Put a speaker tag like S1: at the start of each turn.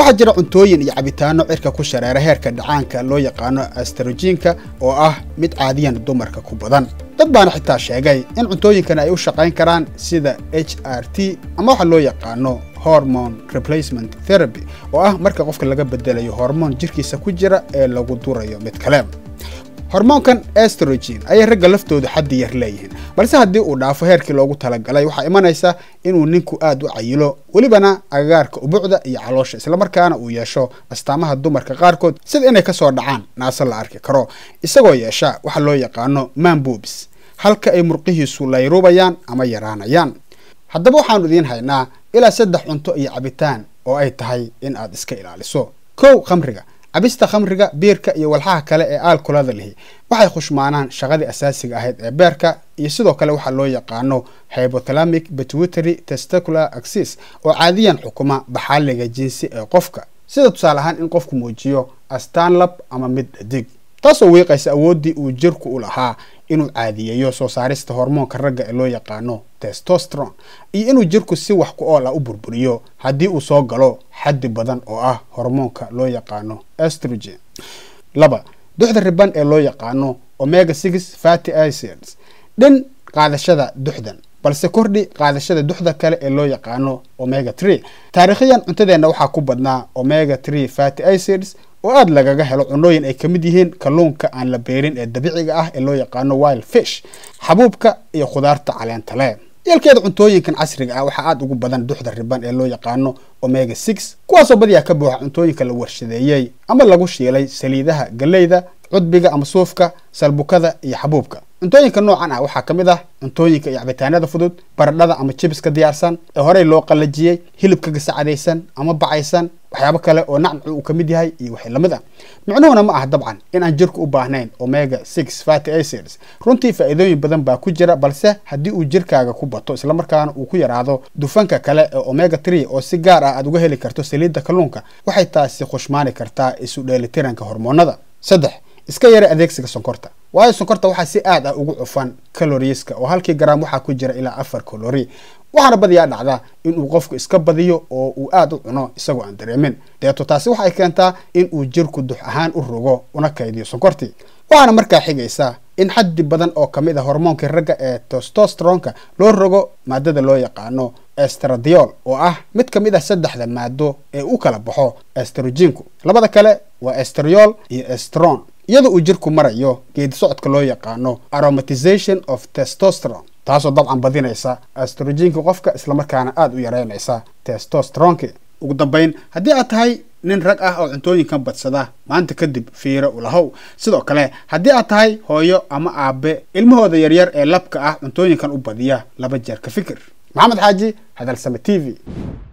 S1: waxaa jira cuntooyin iyo cabitaano cirka ku shareera heerka dhacaanka loo yaqaano astrojiinka oo ah mid caadiyan dumarka ku badan dad baana xitaa sheegay in cuntooyinkan ay u shaqayn karaan sida h r t ama waxa loo yaqaano hormone replacement therapy oo ah marka qofka laga bedelayo hormoon jirkiisa ku jira ee lagu durayo mid kale hormoonkan estrogen ayay ragga laftoodu xaddi yar leeyihiin balse haddii uu dhaafo heerkii loogu talagalay waxaa imanaysa inuu ninku aad u cayilo welibana agagaarka ubucda iyo caloosha islamarkaana uu yeesho astaamaha dumarka qaarkood sida inay kasoo dhacaan naase la arki karo isagoo yeesha waxa loo yaqaano manbobs halka ay murqihiisu layruubayaan ama yaraanayaan haddaba waxaanu idiin haynaa ilaa saddex cunto iyo cabitaan oo ay tahay in aad iska ilaaliso kow khamriga cabista khamriga biirka iyo walxaha kale ee aalkolada lihi waxay khushmaanaan shaqadii asaasiga ahayd ee beerka iyo sidoo kale waxaa loo yaqaano hypothalamic pituitary testicular axis oo caadiyan xukuma baxaaliga jinsi ee qofka sida tusaale ahaan in qofku muujiyo astaan lab ama mid dhadig taasoo wiiqaysa awooddii uu jirku u lahaa inuu caadiyeeyo soo saarista hormoonka ragga ee loo yaqaano testostron iyo inuu jirku si wax ku ool ah u burburiyo haddii uu soo galo xaddi badan oo ah hormoonka loo yaqaano estrogen laba duxda riban ee loo yaqaano omega six fatty acids dhin qaadashada duxdan balse kordhi qaadashada duxda kale ee loo yaqaano omega tree taariikhiyan cuntadeenna waxaa ku badnaa omega tree fatty acids oo aada lagaga helo cunooyin ay ka mid yihiin kalluunka aan la beerin ee dabiiciga ah ee loo yaqaano wild fish xabuubka iyo khudaarta caleenta le yeelkeeda cuntooyinkan casriga ah waxaa aada ugu badan duxda riban ee loo yaqaano omega six kuwaasoo badiyaa ka buuxa cuntooyinka la warshadeeyey ama lagu shiilay saliidaha galleyda cudbiga ama suufka salbukada iyo xabuubka cuntooyinka noocan ah waxaa ka mid ah cuntooyinka iyo cabitaanada fudud baradhada ama jibiska diyaarsan ee horey loo qalajiyey hilibka gasacadaysan ama bacaysan waxyaabo kale oo nacnacu uu ka mid yahay iyo wixii lamid ah micnuhuna ma ah dabcan in aan jirku u baahnayn omega six fatty acids runtii faa'iidooyin badan baa ku jira balse haddii uu jirkaaga ku bato islamarkaana uu ku yaraado dufanka kale ee omega tree oo si gaar ah aad uga heli karto saliidda kalluunka waxay taasi khushmaani kartaa isu dheelitiranka hormoonada saddex iska yara adeegsiga sonkorta waayo sonkorta waxaa si aad ah ugu cufan caloriiska oo halkii garaam waxaa ku jira ilaa afar calori waxaana badiyaa dhacda inuu qofku iska badiyo oo uu aad u cuno isagoo aan dareemin deeto taasi waxay keentaa in uu jirku dux ahaan u rogo una kaydiyo sonkortii waxaana markaa xigaysa in xaddi badan oo ka mid a hormoonkii ragga ee testostronka loo rogo maadada loo yaqaano estradiol oo ah mid ka mid ah saddexda maado ee u kala baxo estroginku labada kale waa estriol iyo estron iyadoo uu jirku marayo geedi socodka loo yaqaano aromatization of testosteron taasoo dabcan badinaysa astrojinka qofka islamarkaana aada u yareynaysa testostronki ugu dambeyn haddii aad tahay nin rag ah oo cuntooyinkan badsada maanta kadib fiiro ulahow sidoo kale haddii aad tahay hooyo ama aabe ilmahooda yaryar ee labka ah cuntooyinkan u badiya laba jeer ka fikir maxamed xaaji hadalsame t v